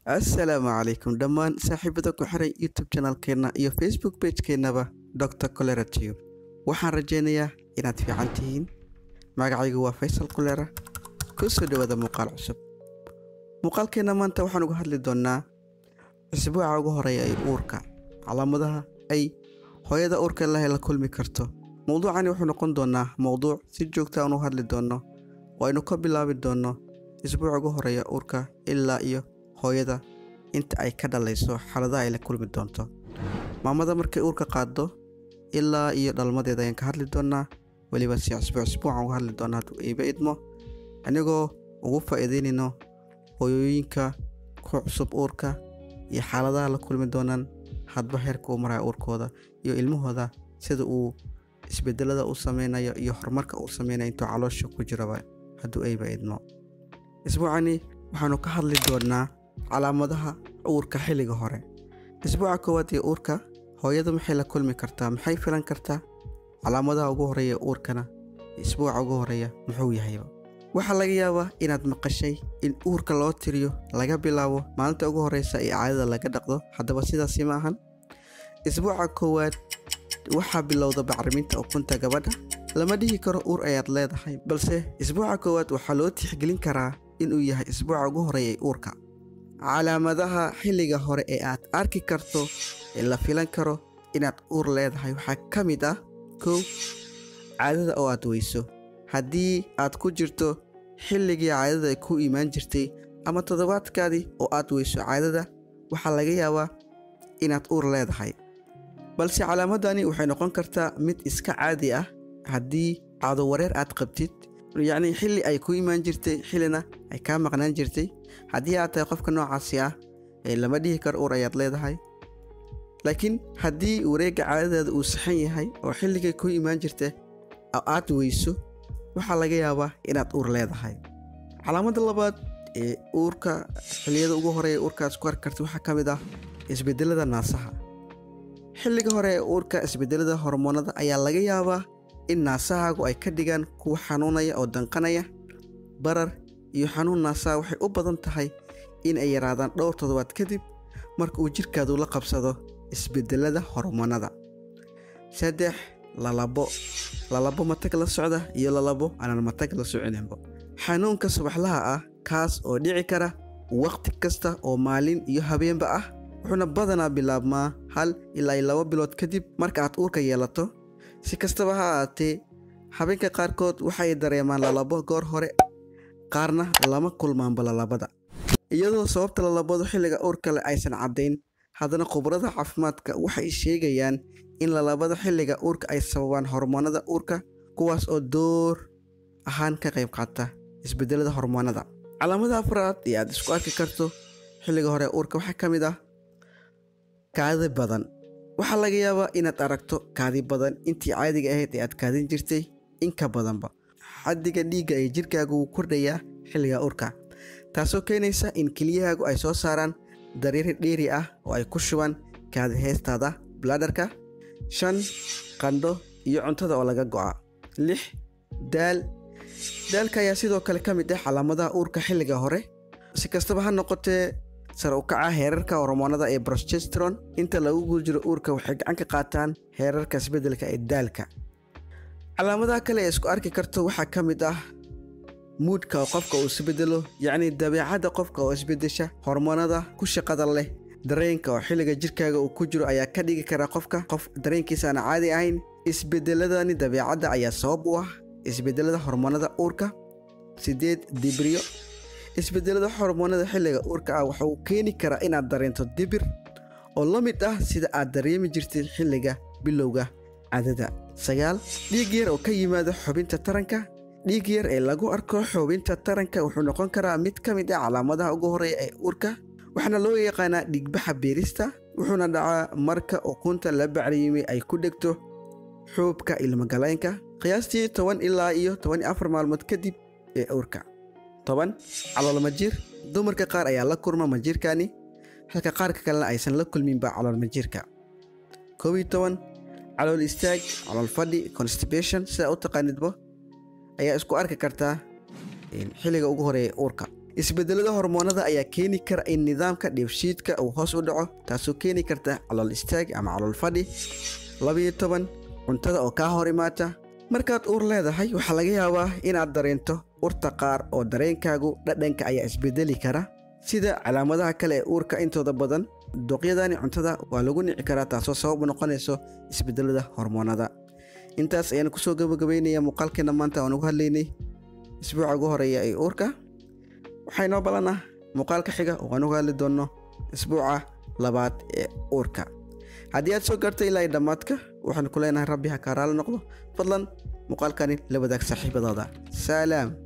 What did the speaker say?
assalaamu calaykum dhammaan saaxiibada ku xiray youtube janalkeenna iyo facebook bagekeenaba dr colera tube waxaan rajaynayaa inaad fiican tihiin magacaygu waa faysal kulera ku soo dhowaada muuqaal cusub muuqaalkeenna maanta waxaan uga hadli doonnaa isbuuca ugu horeeya ee uurka calaamadaha ay hooyada uurka lahe la kulmi karto mowduucani wuxuu noqon doonaa mowduuc si joogta aan u hadli doonno oo aynu ka bilaabi doonno isbuuca ugu horeeya uurka ilaa iyo hooyada inta ay ka dhalayso xaaladaha ay la kulmi doonto maamada markay uurka qaaddo ilaa iyo dhalmadeeda ayaan ka hadli doonaa weliba si isbuuc isbuucan uga hadli doonaa hadduu iiba idmo anigoo ugu faa'iideynayno hooyooyinka ku cusub uurka iyo xaaladaha la kulmi doonaan hadba heerka uu maraya uurkooda iyo ilmahooda sida uu isbedelada u sameynayo iyo horumarka uu sameynayo intuu caloosha ku jiraba hadduu ayba idmo isbuucani waxaanu ka hadli doonaa calaamadaha uurka xilliga hore isbuuca koowaad ee uurka hooyadu maxay la kulmi kartaa maxay filan kartaa calaamadaha ugu horeeya uurkana isbuuca ugu horeeya muxuu yahayba waxaa laga yaabaa inaad maqashay in uurka loo tiriyo laga bilaabo maalinta ugu horeysa ee caadada laga dhaqdo haddaba sidaasi ma ahan isbuuca koowaad waxaa bilowda bacriminta ukunta gabadha lama dhihi karo uur ayaad leedahay balse isbuuca koowaad waxaa loo tixgelin karaa inuu yahay isbuuca ugu horeeya ee uurka calaamadaha xilliga hore ee aad arki karto ee la filan karo inaad uur leedahay waxaa ka mid ah kow caadada oo aad weyso haddii aad ku jirto xilligii caadada ay ku imaan jirtay ama toddobaadkaadii oo aad weyso caadada waxaa laga yaabaa inaad uur leedahay balse calaamadani waxay noqon kartaa mid iska caadi ah haddii caado wareer aad qabtid yacnii xilli ay ku imaan jirtay xillina ay kaa maqnaan jirtay haddii aad tahay qofka noocaasi ah ee lama dhihi karo uur ayaad leedahay laakiin haddii wareegga caadadaada uu saxan yahay oo xilligay ku imaan jirta aad weyso waxaa laga yaabaa inaad uur leedahay calaamada labaad ee uurka xilliyada ugu horeeya uurkaas ku arki karta waxaa ka mid ah isbedelada naasaha xilliga hore ee uurka isbedelada hormoonada ayaa laga yaabaa in naasahaagu ay ka dhigaan kuwa xanuunaya oo danqanaya barar iyo xanuun naasaha waxay u badan tahay in ay yaraadaan dhowr toddobaad kadib marka uu jidhkaadu la qabsado isbedelada hormoonada saddex lalabo lalabo matag la socda iyo lalabo aanan matag la soconinba xanuunka subaxlaha ah kaas oo dhici kara wakhti kasta oo maalin iyo habeenba ah wuxuuna badanaa bilaabmaa hal ilaa laba bilood kadib marka aad uurka yeelato si kastaba ha ahaatee habeenka qaarkood waxay dareemaan lalabo goor hore qaarna lama kulmaanba lalabada iyadoo sababta lalabadu xilliga uurka leh aysan caddayn haddana khubarada caafimaadka waxay sheegayaan in lalabada xilliga uurka ay sababaan hormoonada uurka kuwaas oo door ahaan ka qayb qaata isbedelada hormoonada calaamada afraad ee aad isku arki karto xilliga hore uurka waxaa ka mid ah kaadi badan waxaa laga yaabaa inaad aragto kaadi badan intii caadiga ahayd ee aad kaadin jirtay in ka badanba xaddiga dhiigga ee jirkaagu wuu kordhayaa xilliga uurka taasoo keenaysa in keliyahaagu ay soo saaraan dareeri dheeri ah oo ay ku shubaan kaadi heestaada bladharka shan qandho iyo cuntada oo laga go'a lix daal daalka ayaa sidoo kale ka mid ah calaamadaha uurka xilliga hore si kastaba ha noqotee sare u kaca heerarka hormoonada ee brostestron inta lagu guda jiro uurka waxay gacan ka qaataan heerarka isbeddelka ee daalka calaamadaha kale ee isku arki karto waxaa ka mid ah muudhka oo qofka uu isbedelo yacnii dabeecadda qofka oo isbedesha hormoonada ku shaqada leh dareenka oo xilliga jirkaaga uu ku jiro ayaa ka dhigi kara qofka qof dareenkiisa aan caadi ahayn isbedeladani dabeecadda ayaa sabab u ah isbedelada hormoonada uurka sideed dibriyo isbedelada hormoonada xilliga uurka ah waxa uu keeni karaa inaad dareento dibir oo la mid ah sida aad dareemi jirtay xilliga bilowga cadada sagaal dhiig yar oo ka yimaada xubinta taranka dhiig yar ee lagu arko xubinta taranka wuxuu noqon karaa mid ka mid ah calaamadaha ugu horeeya ee uurka waxaana loo yaqaanaa dhiigbaxa beerista wuxuuna dhacaa marka ukunta la bacriyimay ay ku dhegto xuubka ilmogaleynka qiyaastii toban ilaa iyo toban iyo afar maalmood kadib ee uurka toban calool majiir dumarka qaar ayaa la kulma majiirkani halka qaarka kalena aysan la kulminba calool majiirka koob iyo toban calool istaag calool fadhi constipation sidaa u taqaanidba ayaa isku arki kartaa xilliga ugu horeeya uurka isbedelada hormoonada ayaa keeni kara in nidaamka dheefshiidka uu hoos u dhaco taasoo keeni karta calool istaag ama calool fadhi labiyo toban cuntada oo kaa hor imaata markaad uur leedahay waxaa laga yaabaa inaad dareento urta qaar oo dareenkaagu dhadhanka ayaa isbedeli kara sida calaamadaha kale ee uurka intooda badan duqyadani cuntada waa lagu nici karaa taasoo sabab u noqonayso isbedelada hormoonada intaas ayaan kusoo gabagabeynaya muuqaalkeena maanta aan ugu hadlaynay isbuuca ugu horeeya ee uurka waxaa inoo balan ah muuqaalka xiga oo aan uga hadli doonno isbuuca labaad ee uurka haddii aad soo gaartay ilaa dhammaadka waxaan ku leenahay rabbi ha kaa raali noqdo fadlan muuqaalkani la wadaag saaxiibadaada salaam